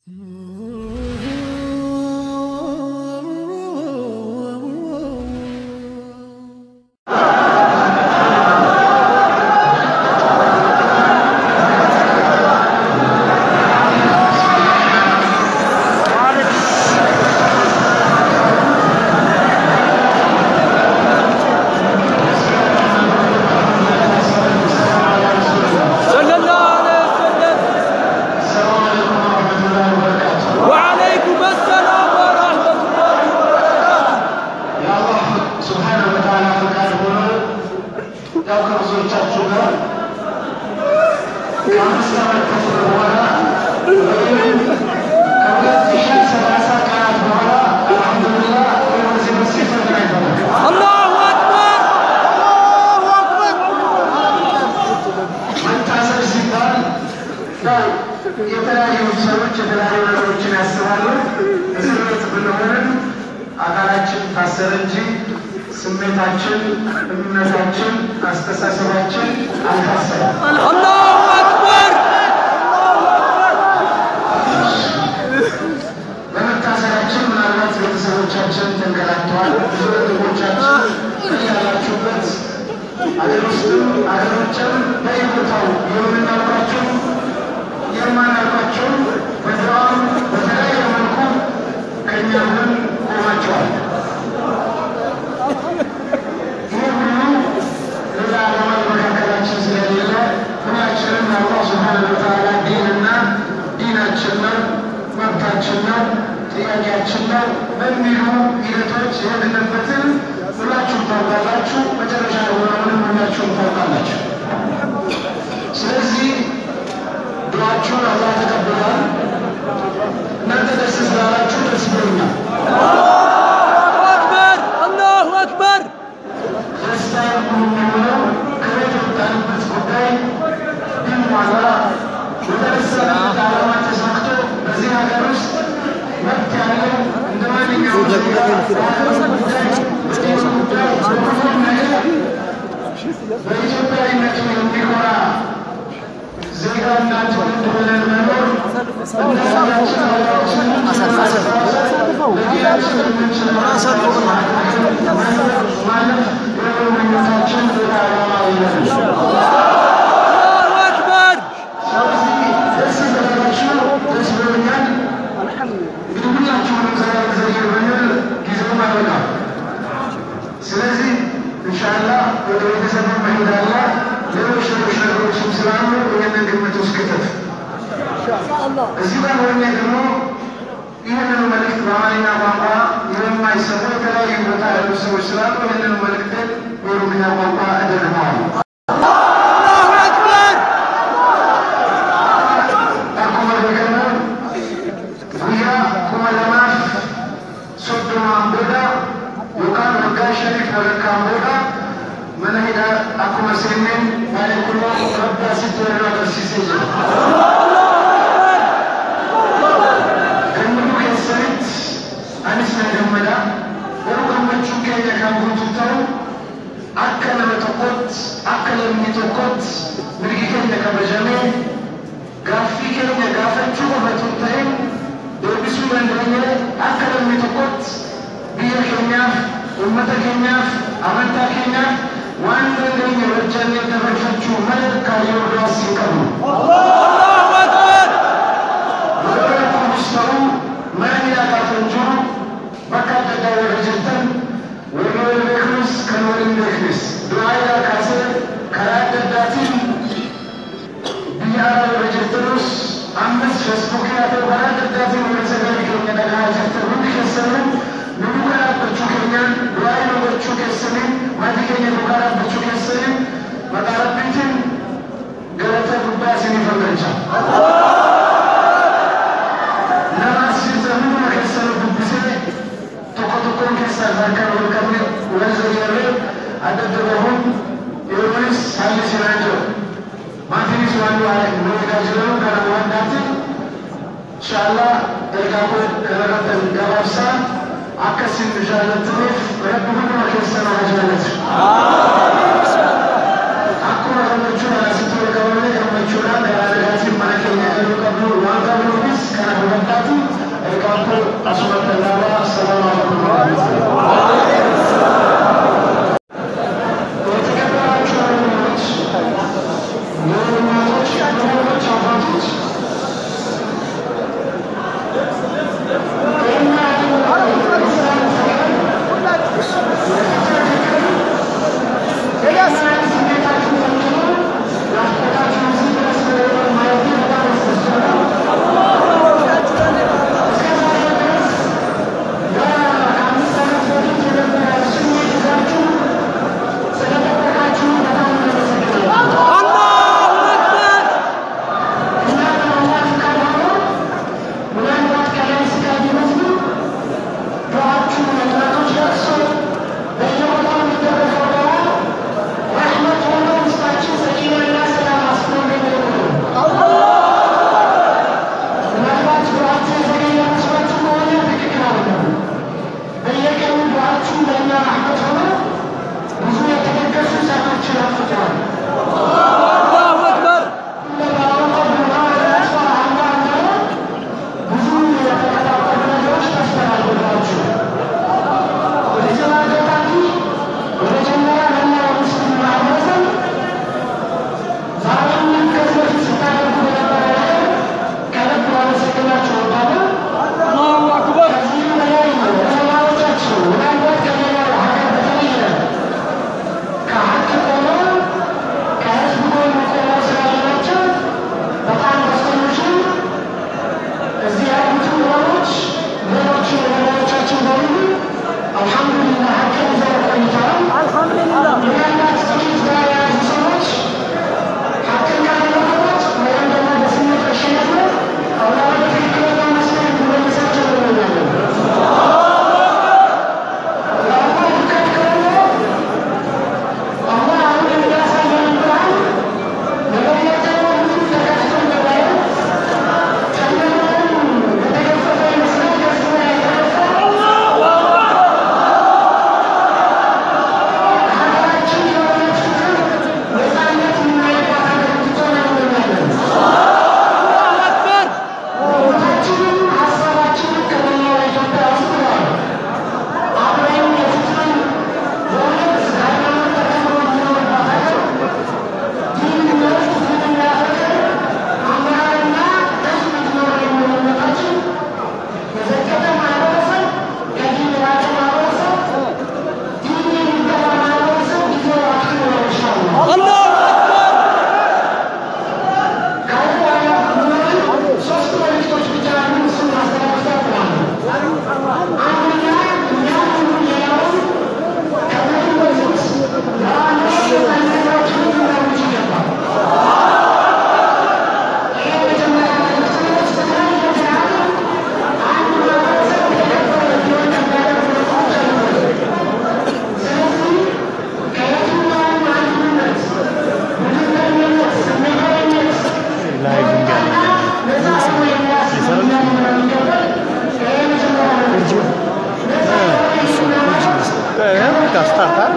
صلى الله عليه وسلم وعليكم السلام ورحمة الله وبركاته የአላህ ስብሓነ ወተዓላ ፈቃድ ሆኖ ያው ከብዙዎቻችሁ ጋር ከአምስት ዓመት ተኩል በኋላ ወይም ከሁለት ሺህ ሰላሳ ቀናት በኋላ አልሐምዱሊላህ ወደዚህ መስጂድ ተገናኝተናል። الله أكبر መታሰር ሲባል ያው የተለያዩ ሰዎች የተለያዩ ነገሮችን ያስባሉ። እስር ቤት ብንሆንም አካላችን ታሰረ እንጂ ስሜታችን፣ እምነታችን፣ አስተሳሰባችን አልታሰረም። الله أكبر በመታሰራችን ምናልባት ቤተሰቦቻችን ተንገላተዋል። ብዙ ወንድሞቻችን ያላችሁበት አገር ውስጥም አገር ውጭም በየቦታው የምናውቃቸው የማናውቃቸው በድራም በተለያየ መልኩ ከእኛ ጎን ቆማቸዋል። ይህ ሁሉ ሌላ ዓላማ በመካከላችን ስለሌለ ሁላችንም አላህ ሱብሓነሁ ወተዓላ ዲንና ዲናችን ነው መብታችን ነው ጥያቄያችን ነው በሚሉ ሂደቶች የሄድንበትን ሁላችሁም ታውቃላችሁ። መጨረሻ የሆነውንም ሁላችሁም ታውቃላችሁ። ስለዚህ ዱዓችሁን አላህ ተቀብሏል። እናንተ ደስ ስላላችሁ ደስ ብሎኛል። أكبر الله أكبر ደስታ የሚሆነው ከቤት የወጣንበት ጉዳይ ቢሟላ የተነሳንበት ዓላማ ተሳክቶ በዚህ ሀገር ውስጥ መብት ያለው እንደ ማንኛውም ዜጋ በሀገሩ ጉዳይ፣ በጤና ጉዳይ፣ በሁሉም ነገር በኢትዮጵያዊነቱ የሚኮራ ዜጋና ትውልድ ሆነን መኖር እንደ ሀገራችን ሀገራችንን ለጌታችን የምንችለው ማለት የምኞታችን ሌላ ዓላማ የለንም። الله أكبር ስለዚህ ደስ ስላላችሁ ደስ ብሎኛል። እንግዲህ ሁላችሁንም ዛሬ ዘይር ብንል ጊዜውም አይበቃም። ስለዚህ ኢንሻአላህ ወደ ቤተሰብ መሄድ አለ። ሌሎች ሌሎች ነገሮችም ስላሉ ይህንን ግምት ውስጥ ክተት። እዚህ ጋር ሆኜ ደግሞ ይህንን መልእክት በአማርኛ ቋንቋ የማይሰሙ የተለያዩ ቦታ ያሉ ሰዎች ስላሉ ይህንን መልእክት በኦሮምኛ ቋንቋ እደግመዋለሁ። الله أكبر Akkuma beekamu guyyaa kuma lamaaf soddomaan booda yookaan waggaa shaniif walakkaan booda mana hidhaa akkuma seenneen baay'ee kunoo rabbi asitti warra agarsiisee jira. Gammachuu keessanitti anis na gammada. Garuu gammachuun keenya kan guutu ta'u akka nama tokkotti akka lammii tokkotti mirgi keenya kabajamee gaaffii keenya gaafachuu qofatu hin ta'in deebisuu dandeenye akka namni tokkotti biyya keenyaaf uummata keenyaaf amantaa keenyaaf waan dandeenye hojjannee dabarfachuu malee kaayyoo biraas hin qabnu. الله أكبر Yeroo kunis ta'u mana hidhaa gaafa hin jiru bakka adda addaa warra jirtan warri wal beeknus kan wal hin beeknes du'aa hidhaa kaasee karaa adda addaatiin biyya alaa warra jirtanus ammas feesbuukii haa ta'u karaa adda addaatiin warra sagalee keenya dhagahaa jirtan hundi keessanuu nu duuka dhaabbachuu keenyaan du'aa hidhaa gochuu keessaniin maatii keenya duukaa dhaabbachuu keessaniin maqaa rabbiitiin galata guddaa isiniif argacha. nama asirratti hunduma keessan dubbisee tokko tokkoon keessaa harkaan wal qabne wal zayyarree adda adda bahuun yeroonis haalli sinaa jiru. Maatiinis waan nu eegaa jiran kana waan daati. Inshaallah ergaa koo kanarratti gabaabsaa akkasiin nu jaallattaniif rabbi hunduma keessan haa jaallatu. Akkuma gammachuudhaan asitti wal qabamne gammachuudhaan garaa garaatiin mana keenya galuu qabnu waan qabnuufis kana hubadhaa أشرف الله السلام عليكم ورحمة الله የተከበራችሁ ወንድሞች፣ የእናቶች፣ የወንዶች አባቶች الله أكبر ብዙ የተደገሱ ሰርቶችን አፍርተዋል። الله أكبر الله أكبر በጣም ደስተኞች ነን። እዚህ ያሉትን ወሮች ሌሎች ወገኖቻችን በሙሉ አልሐምዱሊላህ ሀቅን ይዘው ቆይተዋል። الحمد لله ምናልባት ጥቂት ጋር የያዙ ሰዎች ሀቅን ካለመለወጥ ወይም ደግሞ በስሜት መሸነፍ ነው አላህ ወደ ትክክለኛ መስመር እንዲመልሳቸው እንመኛለን። የአላህ ፍቃድ ከሆነ አላህ አሁን የሚያሳየን ብርሃን የበለጠ ሁሉ ተከፍቶ እንደማየው الله أكبر الله أكبر ሶስት መልዕክቶች ብቻ ያሉ እሱን ማስተላለፍ እፈልጋለሁ። Gastar,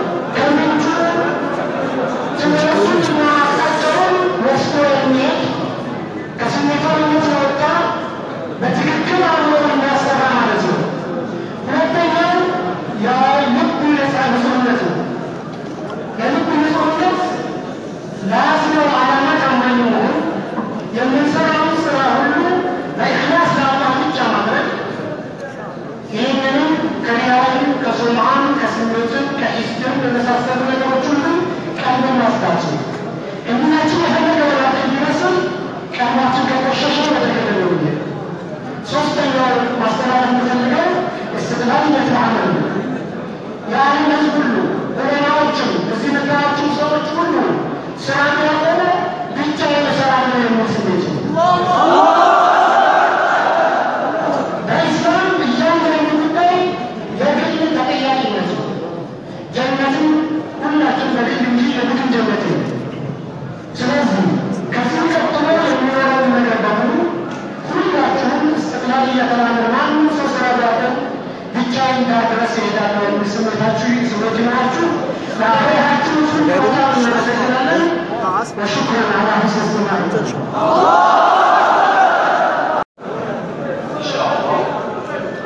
ከስሜታዊነት የወጣ በትክክል አእምሮ የሚያሰራ ማለት ነው። ሁለተኛው የልብ ነፃ ንጹህነት ነው። የልብ ንጹህነት ለያዝነው ዓላማ ታማኝ መሆን፣ የምንሰራውን ስራ ሁሉ በኢኽላስ ለአላህ ብቻ ማድረግ ይህንንም ከሪያውን ከሱምዓን ከስሜትም ከኢስድም በመሳሰሉ ነገሮች ሁሉ ቀልብን ማስዳት ነው። እምነታችን የፈለገ ወራት ቢመስል ቀልባችን ከቆሸሸ በተገደለ ውየ ሶስተኛው ማስተላለፍ የምፈልገው እስትቅላልነት ለዓመል ነው። የዓለም ሕዝብ ሁሉ ዑለማዎችም እዚህ የምታያቸው ሰዎች ሁሉ ስራ ያቆመ ብቻ እሰራለሁ የሚል ስሜት ነው። በኢስላም እያንዳንዱ ጉዳይ የግል ተጠያቂነት ነው። ጀነትን ሁላችን በግል እንጂ የቡድን ጀነት ነው። ስለዚህ ከዚህ ቀጥሎ የሚኖረውን ነገር በሙሉ ሁላችሁም እስትቅላል እየተባለ ማንም ሰው ስራ ቢያደርግ ብቻዬን ጋር ድረስ እሄዳለሁ የሚል ስሜታችሁ ስሜት ይኖራችሁ ለአኸራችሁ ሁሉ በጣም እናመሰግናለን። ወሽኩረን አላ ሁስን ኢስቲማዕ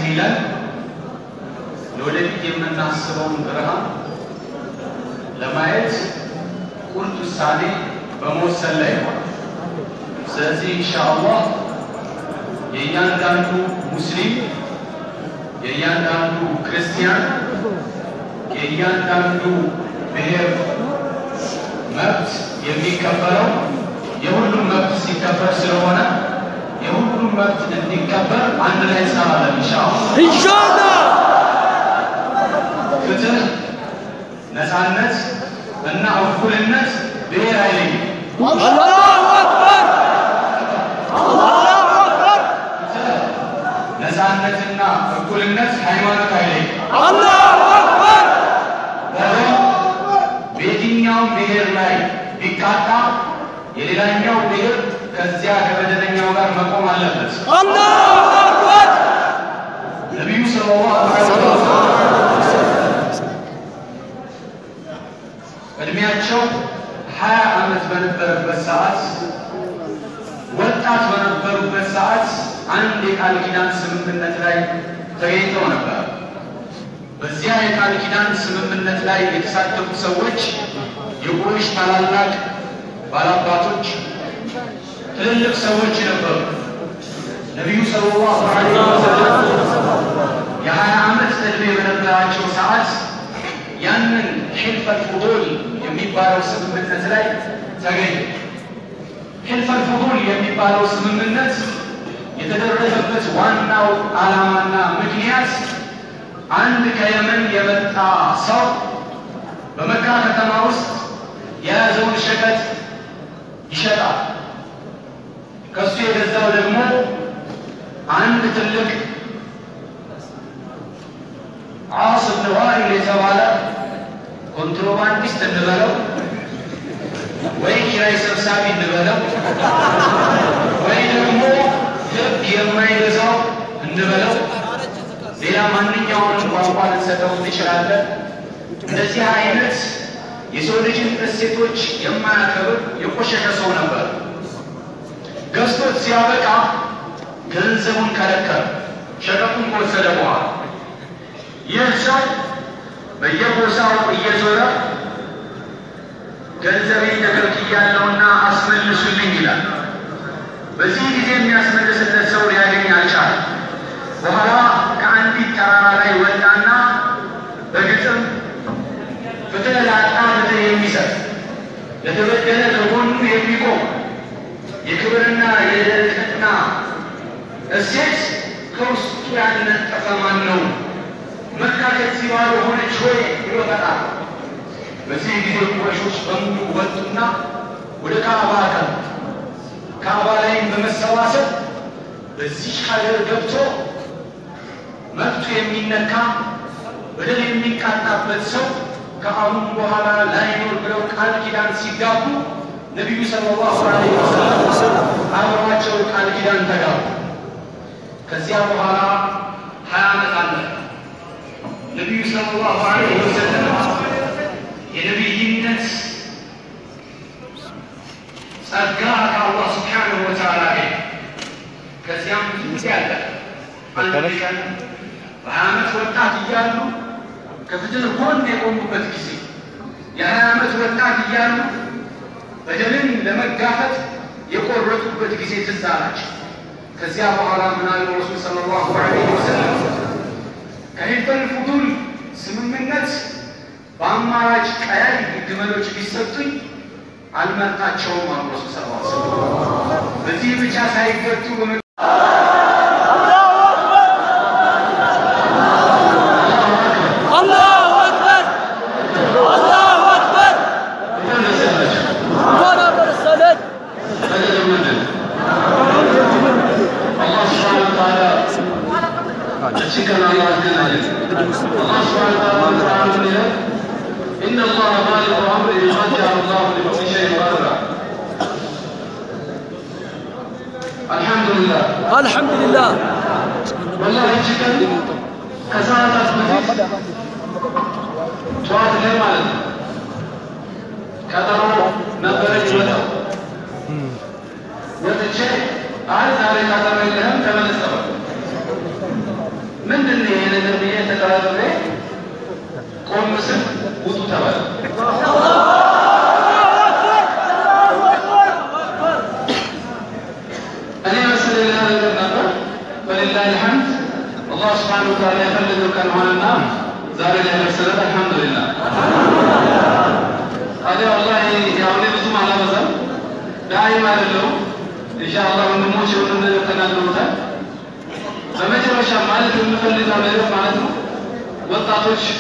የሚለን ለወደፊት የምናስበውን ብርሃን ለማየት ቁርጥ ውሳኔ በመወሰን ላይ ነው። ስለዚህ ኢንሻአላህ የእያንዳንዱ ሙስሊም፣ የእያንዳንዱ ክርስቲያን፣ የእያንዳንዱ ብሔር መብት የሚከበረው የሁሉም መብት ሲከበር ስለሆነ የሁሉም መብት እንዲከበር አንድ ላይ እንሰራለን ኢንሻአላህ። ኢንሻአላህ ፍትህ፣ ነፃነት እና እኩልነት ብሔር አይለይም። አላሁ አክበር አላሁ አክበር ነፃነትና እኩልነት ሃይማኖት አይለይም። አላሁ አክበር በደል በየትኛውም ብሔር ላይ ቢቃጣ የሌላኛው ብሔር ከዚያ ከበደለኛው ጋር መቆም አለበት። አላሁ አክበር ነቢዩ ሰለላሁ ዐለይሂ ወሰለም እድሜያቸው ሀያ ዓመት በነበረበት ሰዓት ወጣት በነበሩበት ሰዓት አንድ የቃል ኪዳን ስምምነት ላይ ተገኝተው ነበር። በዚያ የቃል ኪዳን ስምምነት ላይ የተሳተፉ ሰዎች የቁረይሽ ታላላቅ ባላባቶች፣ ትልልቅ ሰዎች ነበሩ። ነቢዩ ሰለላሁ ዐለይሂ ወሰለም የሀያ ዓመት ዕድሜ በነበራቸው ሰዓት ያንን ሒልፈል ፉዱል የሚባለው ስምምነት ላይ ተገኙ። ሒልፈል ፉዱል የሚባለው ስምምነት የተደረገበት ዋናው ዓላማና ምክንያት አንድ ከየመን የመጣ ሰው በመካ ከተማ ውስጥ የያዘውን ሸቀጥ ይሸጣል። ከሱ የገዛው ደግሞ አንድ ትልቅ ዓስ ብን ዋኢል የተባለ ኮንትሮባንዲስት እንበለው ወይ ኪራይ ሰብሳቢ እንበለው ወይ ደግሞ ሕግ የማይገዛው እንበለው ሌላ ማንኛውንም ቋንቋ ልንሰጠው እንችላለን። እንደዚህ አይነት የሰው ልጅን እሴቶች የማያከብር የቆሸሸ ሰው ነበር። ገዝቶት ሲያበቃ ገንዘቡን ከለከለ። ሸቀጡን ከወሰደ በኋላ ይህ ሰው በየቦታው እየዞረ ገንዘቤን ተከልክያለሁና አስመልሱልኝ ይላል። በዚህ ጊዜ የሚያስመልስለት ሰው ሊያገኝ አልቻለም። በኋላ ከአንዲት ተራራ ላይ ወጣና በግጥም ፍትህ ላጣ ፍትህ የሚሰጥ ለተበደለ ከጎኑ የሚቆም የክብርና የልዕልና እሴት ከውስጡ ያልነጠፈ ማን ነው? መካ ከዚህ ባዶ ሆነች ሆይ ብሎ ጠራል። በዚህ ጊዜ ቁረሾች በሙሉ ወጡና ወደ ካዕባ አቀኑ። ካዕባ ላይም በመሰባሰብ በዚህ ሀገር ገብቶ መብቱ የሚነካ በደል የሚቃጣበት ሰው ከአሁን በኋላ ላይኖር ብለው ቃል ኪዳን ሲጋቡ ነቢዩ ሰለላሁ ዐለይሂ ወሰለም አብረዋቸው ቃል ኪዳን ተጋቡ። ከዚያ በኋላ ሀያ ዓመት አለ። ነቢዩ ሰለላሁ ዐለይሂ ወሰለም የነቢይነት ጸጋ ከአላህ ስብሓንሁ ወተዓላ ላይ ከዚያም ጊዜ አለ። አንድ ቀን በሀያ ዓመት ወጣት እያሉ ከፍትህ ጎን የቆሙበት ጊዜ የሀያ ዓመት ወጣት እያሉ በደልን ለመጋፈጥ የቆረጡበት ጊዜ ትዝ አላቸው። ከዚያ በኋላ ምን አሉ ረሱል ሰለላሁ ዐለይሂ ወሰለም ከሒልፈል ፉዱል ስምምነት በአማራጭ ቀያይ ግመሎች ቢሰጡኝ አልመርጣቸውም አሉ ረሱል ሰለላሁ ዐለይሂ ወሰለም። በዚህ ብቻ ሳይገቱ በመ አላሁ አክበር አላሁ አክበር እንኳን አደረሰን إن الله بالغ أمره قد جعل الله لكل شيء قدرا الحمد لله አልሐምዱሊላህ والله እጅግ ከሰዓታት በፊት ጠዋት ላይ ማለት ነው ቀጠሮ ነበረች ወጣው ወጥቼ አይ ዛሬ ቀጠሮ የለህም ተመለስ ተባልኩ። ምንድን ተጠራጥሬ ቆም ስል ውጡ ተባለ። እኔ መስል ሌላ ነገር ነበር። በሌላህ ልሐምድ አላህ ስብሓነሁ ወተዓላ የፈለገው ቀን ሆነና ዛሬ ላይ ደርሰናል። አልሐምዱሊላህ። ታዲያ ወላሂ ያው እኔ ብዙም አላበዛም፣ ዳይም አይደለሁም። ኢንሻአላህ ወንድሞች የሆነ ነገር ተናግረውታል። በመጨረሻ ማለት የምፈልገው ነገር ማለት ነው ወጣቶች